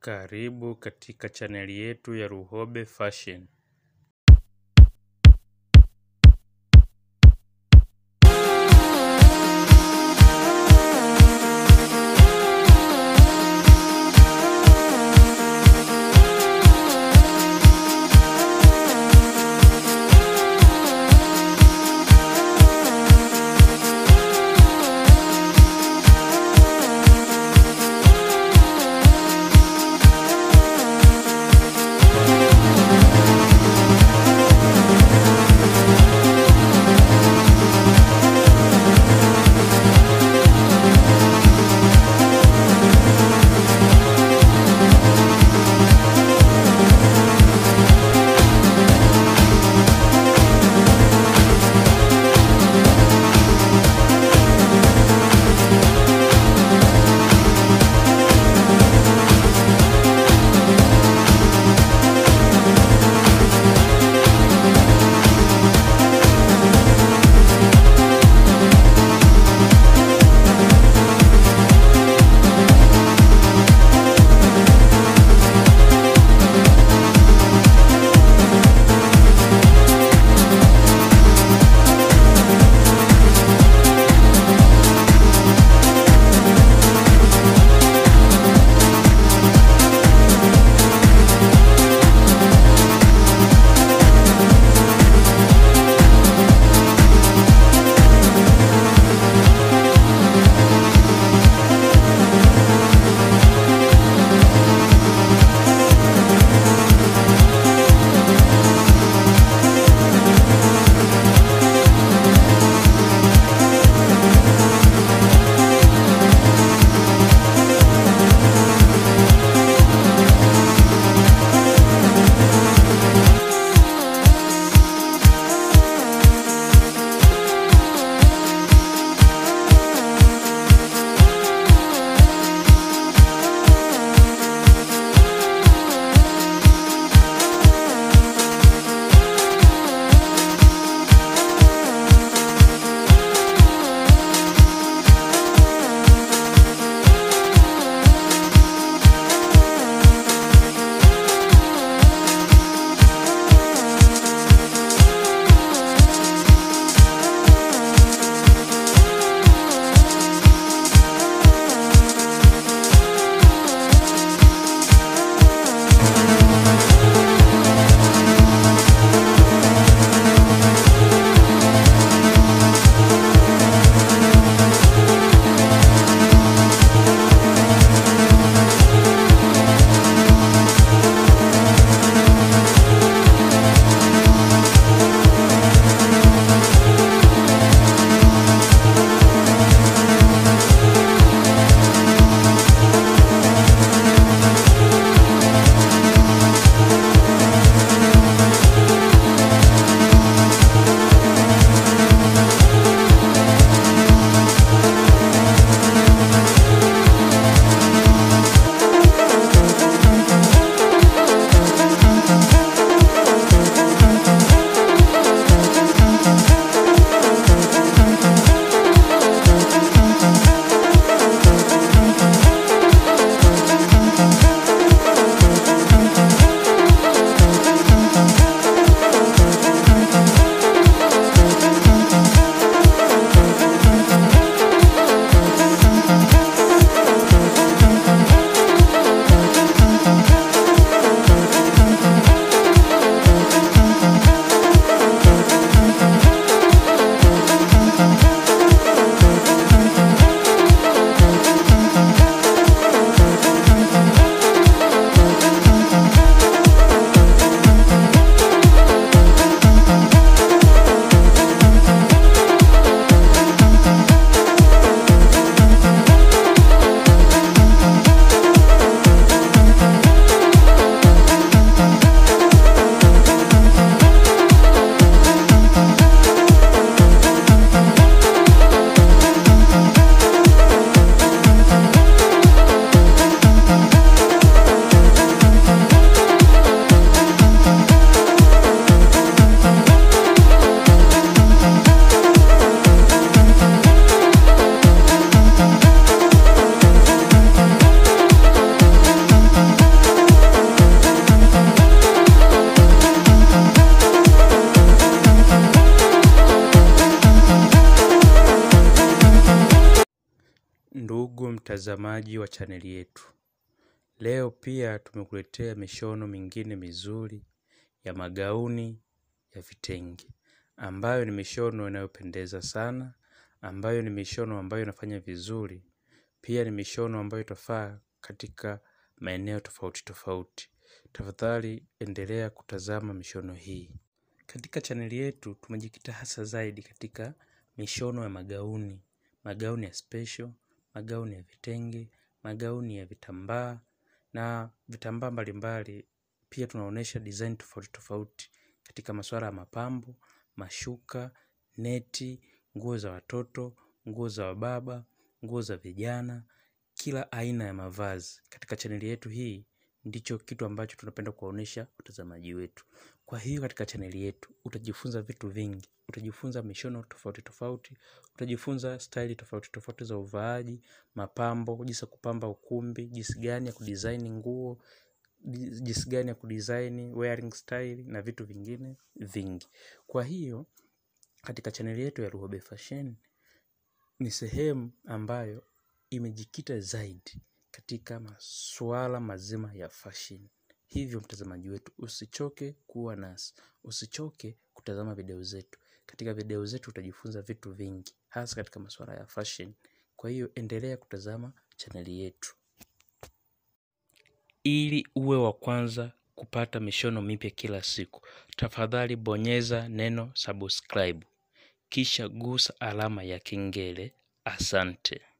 Karibu katika chaneli yetu ya Luhobe Fashion. mtazamaji wa chaneli yetu. Leo pia tumekuletea mishono mingine mizuri ya magauni ya vitenge, ambayo ni mishono inayopendeza sana, ambayo ni mishono ambayo inafanya vizuri, pia ni mishono ambayo itafaa katika maeneo tofauti tofauti. Tafadhali endelea kutazama mishono hii. Katika chaneli yetu tumejikita hasa zaidi katika mishono ya magauni, magauni ya special, magauni ya vitenge, magauni ya vitambaa na vitambaa mbalimbali. Pia tunaonesha design tofauti tofauti katika masuala ya mapambo, mashuka, neti, nguo za watoto, nguo za wababa, nguo za vijana, kila aina ya mavazi. Katika chaneli yetu hii ndicho kitu ambacho tunapenda kuwaonesha watazamaji wetu. Kwa hiyo katika chaneli yetu utajifunza vitu vingi, utajifunza mishono tofauti tofauti, utajifunza staili tofauti tofauti za uvaaji, mapambo, jinsi ya kupamba ukumbi, jinsi gani ya kudesign nguo, jinsi gani ya kudesign wearing style na vitu vingine vingi. Kwa hiyo katika chaneli yetu ya Luhobe Fashion ni sehemu ambayo imejikita zaidi katika masuala mazima ya fashion. Hivyo mtazamaji wetu usichoke kuwa nasi, usichoke kutazama video zetu. Katika video zetu utajifunza vitu vingi, hasa katika masuala ya fashion. Kwa hiyo endelea kutazama chaneli yetu. Ili uwe wa kwanza kupata mishono mipya kila siku, tafadhali bonyeza neno subscribe, kisha gusa alama ya kengele. Asante.